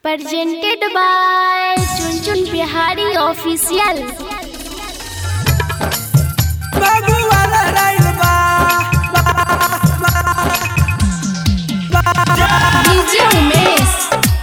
presented by Chun Chun Bihari Official. भगवान राइल बा DJ Umesh,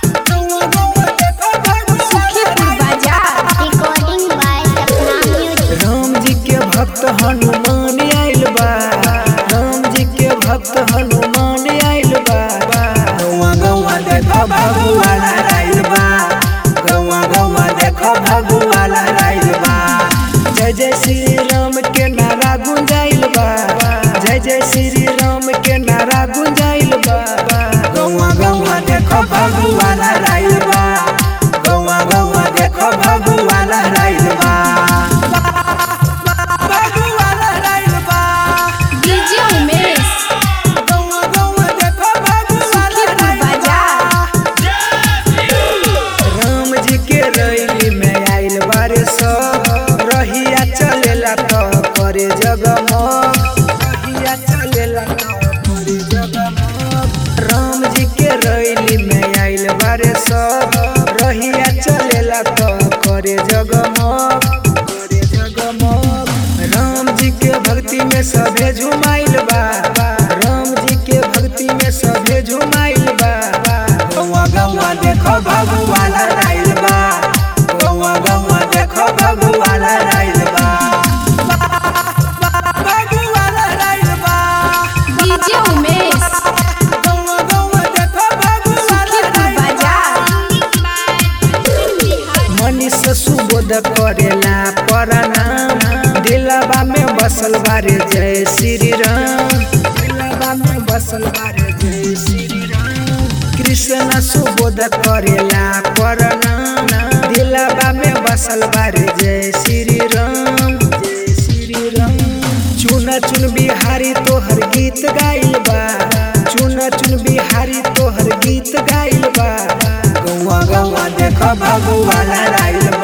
Sukhipur Bazaar. Recording by Sapna Music. Ram जी के भक्त हनुमान आइल बा राम जी के भक्त हनुमान आइल बा गौवा गौवा देखो भगवान राइल बा गौवा गौवा देखो भगवान राइल बा जय जय श्री राम के नारा गुंजाइल बा जय जय श्री राम के नारा गुंजाइल बा गौवा गौवा देखो भगवान राइल बा गौवा गौवा देखो भगवान राइल बा भगवान राइल बा DJ Umesh, गौवा गौवा देखो भगवान Sukhipur राइल बा Bazaar. राम जी के रैली में आइल बारे सब रहिया चलेला तो करे जगमग रहिया चलेला तो करे जगमग राम जी के रैली में आइल बारे सब रहिया चलेला तो करे जगमग करे जगमग राम जी के भक्ति में सभे झुमाइल बा राम जी के भक्ति में सभे झुमाइल बा गौवा गौवा देखो भगवान राइल बा गौवा गौवा देखो भगवान राइल बा भगवान राइल बा DJ Umesh, गौवा गौवा देखो भगवान Sukhipur राइल बा Bazaar. मनीष सुबोध करेला प्रणाम दिलवा में बसल बारे जय श्री राम दिलवा में बसल बारे जय श्री राम कृष्ण सुबोध करेला प्रणाम दिलवा में बसल बारे जय श्री राम जय श्री राम चुन चुन बिहारी तोहर गीत गाइल बा चुन चुन बिहारी तोहर गीत गाइल बा गौवा गौवा देखो भगवान राइल